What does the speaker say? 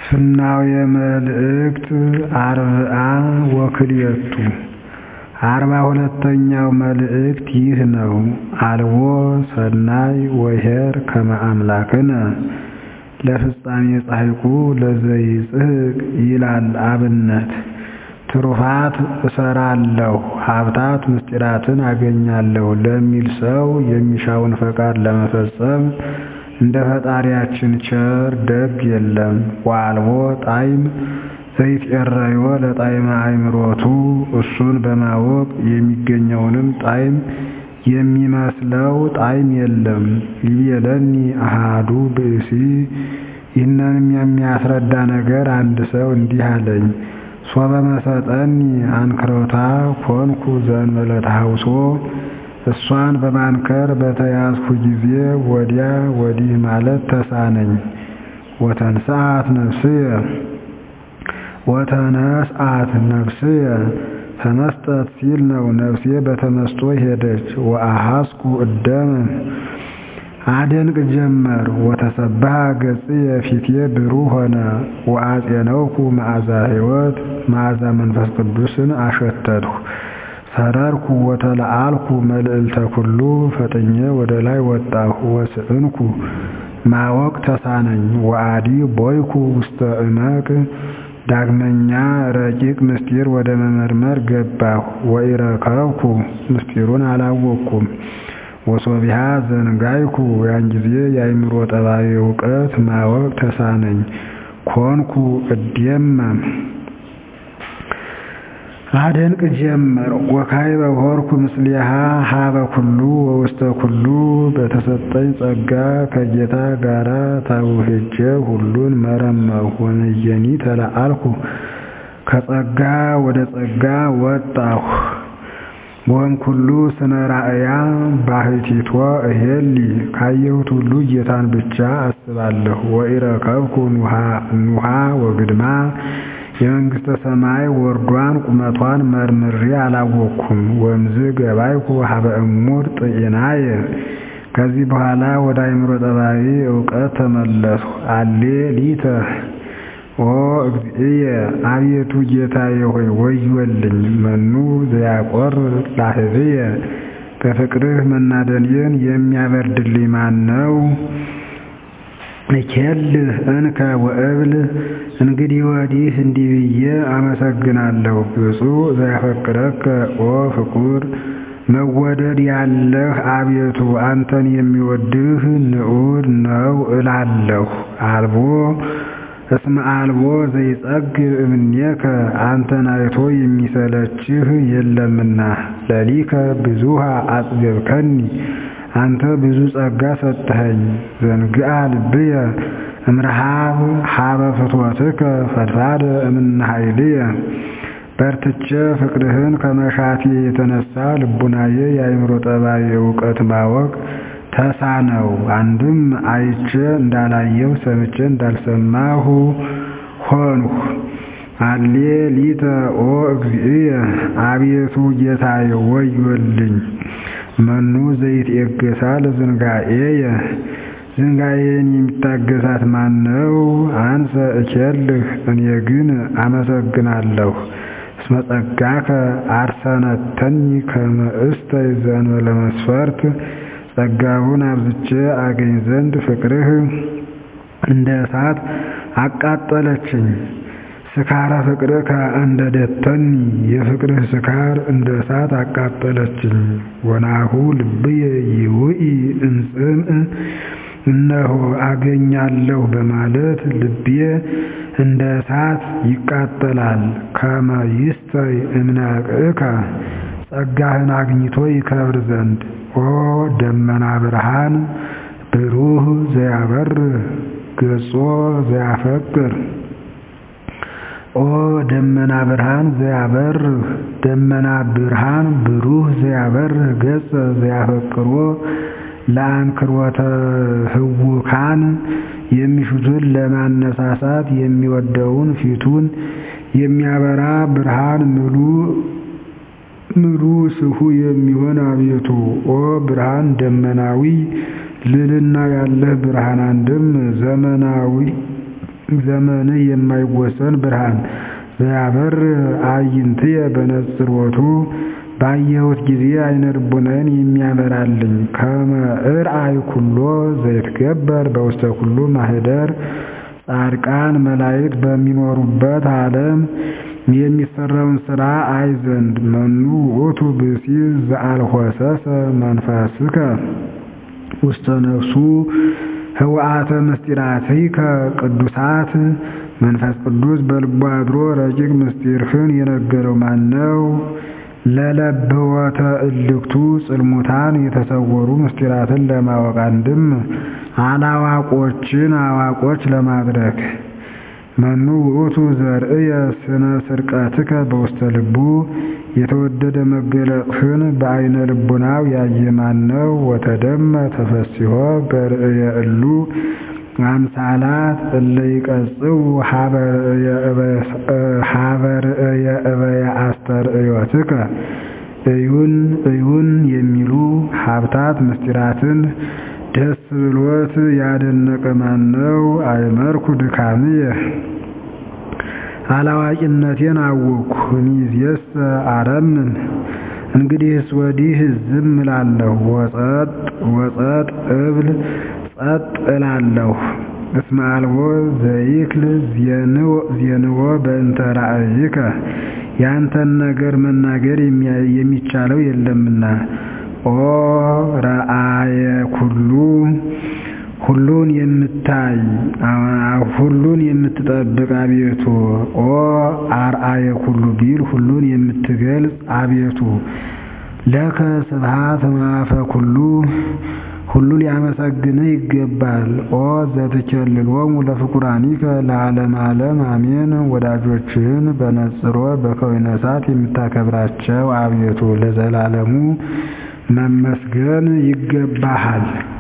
ፍናውየ መልእክት አርብዓ ወክልኤቱ አርባ ሁለተኛው መልእክት ይህ ነው። አልቦ ሰናይ ወኄር ከመ አምላክነ ለፍጻሜ ጻድቁ ለዘይጽሕቅ ይላል አብነት ትሩፋት እሰራለሁ ሀብታት ምስጢራትን አገኛለሁ ለሚል ሰው የሚሻውን ፈቃድ ለመፈጸም እንደ ፈጣሪያችን ቸር ደግ የለም። ወአልቦ ጣዕም ዘይትዔረዮ ለጣዕመ አእምሮቱ እሱን በማወቅ የሚገኘውንም ጣዕም የሚመስለው ጣዕም የለም። ይቤለኒ አሐዱ ብእሲ ይህንንም የሚያስረዳ ነገር አንድ ሰው እንዲህ አለኝ። ሶበ መሰጠኒ አንክሮታ ኮንኩ ዘእንበለ ተሐውሶ እሷን በማንከር በተያዝኩ ጊዜ ወዲያ ወዲህ ማለት ተሳነኝ። ወተንሥአት ነፍስየ ወተነስአት ነፍስየ ተመስጠት ሲል ነው። ነፍሴ በተመስጦ ሄደች። ወአሐስኩ እደመ አደንቅ ጀመር። ወተሰብሐ ገጽየ ፊቴ ብሩህ ሆነ። ወአጼነውኩ መዓዛ ሕይወት መዓዛ መንፈስ ቅዱስን አሸተትሁ። ሰረርኩ ወተለአልኩ መልዕልተ ኩሉ ፈጥኜ ወደ ላይ ወጣሁ። ወስእንኩ ማወቅ ተሳነኝ። ወአዲ ቦይኩ ውስተ እመቅ ዳግመኛ ረቂቅ ምስጢር ወደ መመርመር ገባሁ። ወኢረከብኩ ምስጢሩን አላወቅኩም። ወሶቢሃ ዘንጋይኩ ያን ጊዜ የአእምሮ ጠባይ እውቀት ማወቅ ተሳነኝ። ኮንኩ እዴመም አደንቅ ጀመር። ወካዕበ ሆርኩ ምስሌሃ ሀበ ኩሉ ወውስተ ኩሉ በተሰጠኝ ጸጋ ከጌታ ጋራ ተውህጄ ሁሉን መረመርሁ። ወነየኒ ተለአልኩ ከጸጋ ወደ ጸጋ ወጣሁ። ወእምኩሉ ስነ ራእያ ባሕቲቶ እሄሊ ካየሁት ሁሉ ጌታን ብቻ አስባለሁ። ወኢረከብኩ ኑሃ ወግድማ የመንግሥተ ሰማይ ወርዷን ቁመቷን መርምሬ አላወቅኩም። ወእምዝ ገባይኩ ሀበ እሙር ጥኢናየ ከዚህ በኋላ ወደ አእምሮ ጠባይ እውቀት ተመለስሁ። አሌ ሊተ ኦ እግዚእየ አቤቱ ጌታዬ ሆይ ወዮልኝ። መኑ ዘያቆር ላህብየ በፍቅርህ መናደዴን የሚያበርድልኝ ማን ነው? እኬልህ እንከ ወእብል እንግዲህ ወዲህ እንዲህ ብዬ አመሰግናለሁ። ብፁዕ ዘያፈቅረከ ኦ ፍቁር መወደድ ያለህ አቤቱ አንተን የሚወድህ ንዑድ ነው እላለሁ። አልቦ እስመ አልቦ ዘይጸግብ እምኔከ አንተን አይቶ የሚሰለችህ የለምና። ለሊከ ብዙሃ አጽገብከኒ አንተ ብዙ ጸጋ ሰጠኸኝ። ዘንግአ ልብየ እምረሃብ ሀበ ፍትወትከ ፈድፋደ እምነ ኃይልየ በርትቼ ፍቅርህን ከመሻቴ የተነሳ ልቡናዬ የአእምሮ ጠባይ እውቀት ማወቅ ተሳነው። አንድም አይቼ እንዳላየሁ ሰምቼ እንዳልሰማሁ ሆንሁ። አሌ ሊተ ኦ እግዚእየ አቤቱ ጌታዬ ወዮልኝ። መኑ ዘይትዔገሳ ለዝንጋኤየ ዝንጋኤን የሚታገሳት ማን ነው? አንሰ እኬልህ እኔ ግን አመሰግናለሁ። እስመ ጸጋከ አርሰነተኒ ከመ እስተ ዘእንበለ መስፈርት ጸጋውን አብዝቼ አገኝ ዘንድ ፍቅርህ እንደ እሳት አቃጠለችኝ። ስካረ ፍቅርከ እንደ ደተኒ የፍቅርህ ስካር እንደ እሳት አቃጠለችኝ። ወናሁ ልብየ ይውኢ እምጽምዕ እነሆ አገኛለሁ በማለት ልቤ እንደ እሳት ይቃጠላል። ከመ ይስተይ እምነቅዕከ ጸጋህን አግኝቶ ይከብር ዘንድ ኦ ደመና ብርሃን ብሩህ ዘያበርህ ገጾ ዘያፈቅር ኦ ደመና ብርሃን ዘያበርህ ደመና ብርሃን ብሩህ ዘያበርህ ገጸ ዘያፈቅሮ ለአንክሮተ ህውካን የሚሹትን ለማነሳሳት የሚወደውን ፊቱን የሚያበራ ብርሃን ምሉ ምሉ ስሁ የሚሆን አቤቱ ኦ ብርሃን ደመናዊ ልልና ያለህ ብርሃን አንድም ዘመናዊ ዘመንህ የማይወሰን ብርሃን ዘያበር አዕይንትየ በነጽሮቱ ባየሁት ጊዜ አይነ ልቡናዬን የሚያበራልኝ ከመ እርአይ ኩሎ ዘይትገበር በውስተ ኩሉ ማኅደር ጻድቃን መላእክት በሚኖሩበት ዓለም የሚሰራውን ሥራ አይ ዘንድ መኑ ውእቱ ብእሲ ዘአልሆሰሰ መንፈስከ ውስተ ነፍሱ ህውአተ ምስጢራቲከ ቅዱሳት መንፈስ ቅዱስ በልቡ አድሮ ረቂቅ ምስጢርህን የነገረው ማነው? ለለብወተ እልክቱ ጽልሙታን የተሰወሩ ምስጢራትን ለማወቅ አንድም አላዋቆችን አዋቆች ለማድረግ መኑ ውእቱ ዘርእየ ስነ ስርቀትከ በውስተ ልቡ የተወደደ መገለጥህን በአይነ ልቡናው ያየ ማነው? ወተደመ ተፈሲሖ በርእየ እሉ አምሳላት እለ ይቀጽው ሀበ ርእየ እበየ አስተርእዮትከ እዩን እዩን የሚሉ ሀብታት ምስጢራትን ደስ ብሎት ያደነቀ ማነው? አይመርኩ ድካምየ አላዋቂነቴን አወቅኩ እምይእዜሰ አረምን እንግዲህስ ወዲህ ዝም እላለሁ ወጸጥ ወጸጥ እብል ጸጥ እላለሁ እስመ አልቦ ዘይክል ዜንዎ በእንተ ራእይከ ያንተን ነገር መናገር የሚቻለው የለምና ኦ ረአየ ኩሉ ሁሉን የምታይ ሁሉን የምትጠብቅ አቤቱ ኦ አርአየ ኩሉ ቢል ሁሉን የምትገልጽ አቤቱ ለከ ስብሐት ማፈ ኩሉ ሁሉ ሊያመሰግንህ ይገባል። ኦ ዘትኬልሎሙ ለፍቁራኒከ ለዓለም ዓለም አሜን። ወዳጆችህን በነጽሮ በከዊነ እሳት የምታከብራቸው አቤቱ ለዘላለሙ መመስገን ይገባሃል።